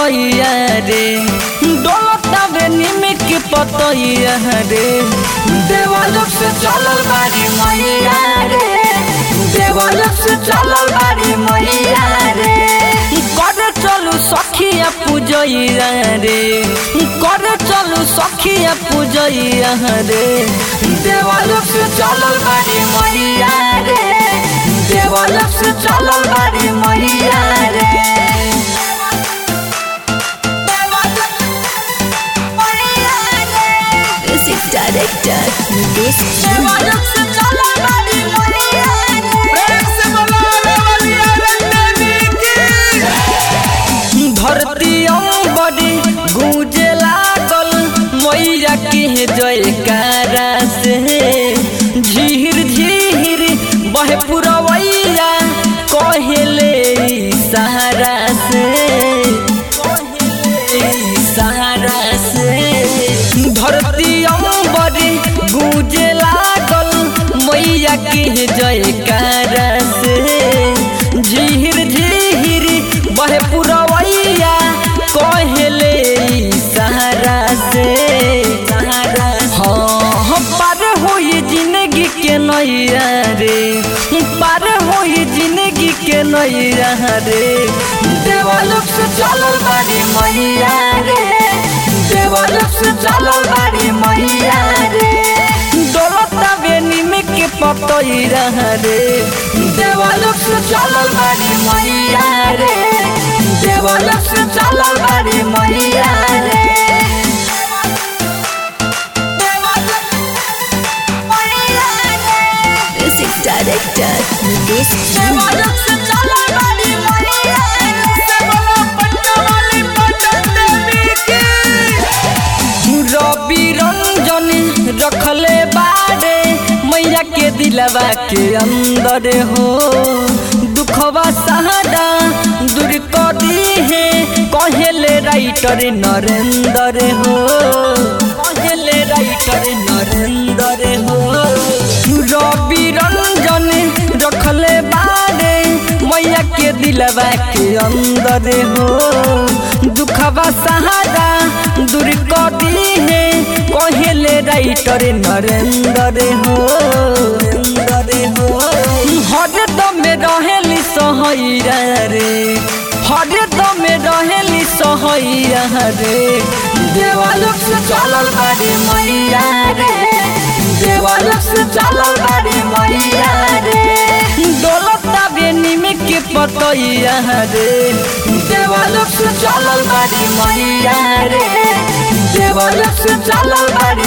पतैया रे डोलता बे निमिक पतैया रे देवालोक से चलल बारी मैया रे देवालोक से चलल बारी मैया रे कर चलू सखिया पूजैया रे कर चलू सखिया पूजैया रे देवालोक से चलल बारी मैया रे देवालोक से चलल बारी मैया रे Music director Nitesh देवालोक से चलल बारी मैया रे धरती बड़ी गूंजे लागल मैया के जयकारा से झीर झीर बहे पुरवैया कहेले सहारा से कहेले सहारा से धरती बड़ी गूंजे लागल मैया के जयकारा से झीर झीर बहे पुरवैया कहेले सहारा से हाँ पार होई जिंदगी के नैया रे पार होई जिंदगी के नैया रे देवालोक से चलल बारी मैया रे देवालोक से चलल बारी मैया रे डोलता बेनी में के पतैया रे देवालोक से चलल बारी मैया रे देवालोक से चलल बारी मैया रे Music director Nitesh देवालोक से चलल बारी मैया रवि रंजन रखले बारे मैया के दिलवा के अंदर हो दुखवा सहारा दूर कर दी है कहेले राइटर नरेंद्र हो कहेले राइटर नरेंद्र हो रवि रंजन रखले बारे मैया के दिलवा के अंदर हो दुखवा सहारा दूर कर दी है कहेले राइटर नरेंद्र हो नरेंद्र हो हर दम रहेली सहैया रे हर दम रहेली सहैया रे देवालोक से चलल बारी मैया रे देवालोक से चलल बारी मैया रे डोलता बेनी में के पतैया रे देवालोक से चलल बारी मैया रे देवालोक से चलल बारी